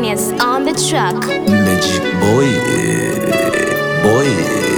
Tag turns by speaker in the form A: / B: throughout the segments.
A: Genius on the track.
B: Magic boy, boy.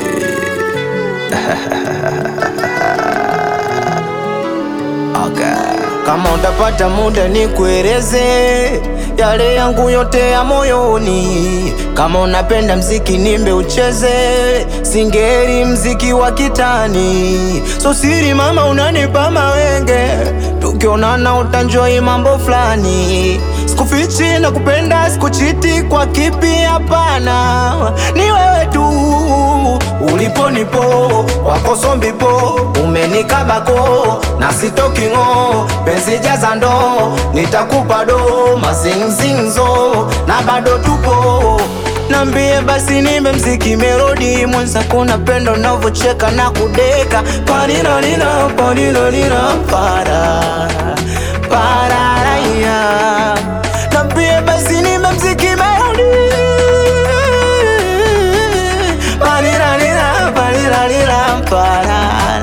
B: okay.
C: Kama utapata muda ni kueleze yale yangu yote ya moyoni. Kama unapenda mziki nimbe ucheze, singeri mziki wa kitani. So siri mama, unanipa mawenge, tukionana utanjoi mambo fulani. Sikufichi na kupenda, sikuchiti kwa kipi, hapana, ni wewe tu ulipo nipo wako sombipo umenikabako na sitoki ng'o penzi jaza ndo nitakupa do mazinzinzo na bado tupo Nambie basi nimbe mziki melodi mwenzako napenda unavyocheka na kudeka parinarira parinarira para pararaya Nambie basi nimbe mziki melodi parinarira parinarira parara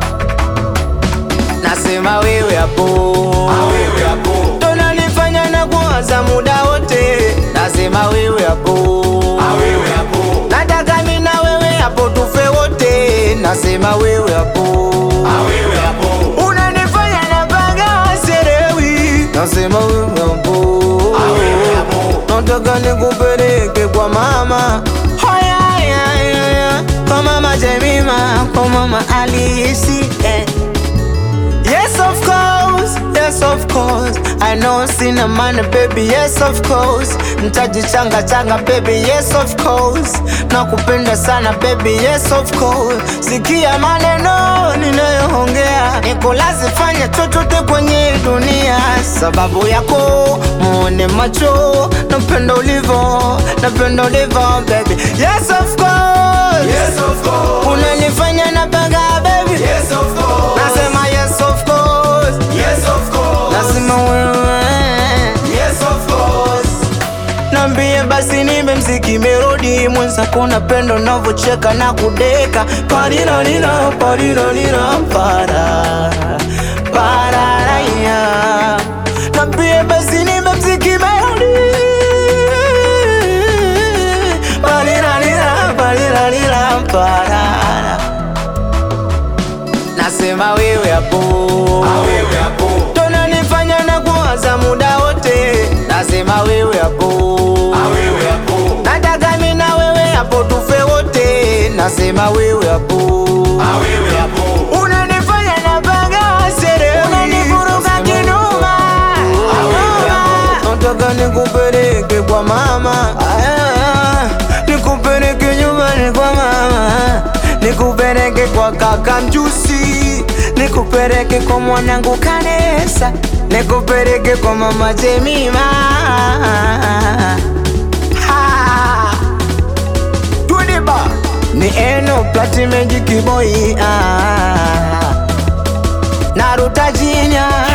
C: Nasema wewe hapo Tonanifanya na kuwaza muda wote Nasema wewe hapo Nataka mimi na wewe hapo tufe wote Nasema wewe hapo Unanifanya na baga serewi Nasema wewe hapo Nataka nikupeleke kwa mama Haya, haya, haya. Kwa mama Jemima Kwa mama Alisi eh. Yes, of course, yes, of course. I know sina money, baby, yes, of course. Mtaji changa changa, baby, yes, of course. Nakupenda sana, baby, yes, of course. Sikia maneno ninayoongea, nikulazi fanya chochote kwenye dunia, sababu yako muone macho, napenda ulivo, napenda ulivo, baby, yes, of course. Unanifanya napanga, baby, nasema yes, of course. Lazima wewe Nambie basi nimbe mziki melodi mwenzako napenda unavyocheka na kudeka parinarira parinarira para pararaya Nambie basi nimbe mziki melodi parinarira parinarira parara Nasema wewe hapo Tonanifanya na kuwaza muda wote Nasema wewe hapo Nataka mimi na wewe hapo tufe wote Nasema wewe hapo Unanifanya na baga sere Unanivuruga kinuma Nataka nikupeleke kwa mama Ah, Nikupeleke nyumbani kwa mama Nikupeleke kwa kaka mjusi Nikupeleke kwa mwanangu Kanesa Nikupeleke kwa mama Jemima Ha! Tudiba ni eno plati magic boy ah. Naruta jinya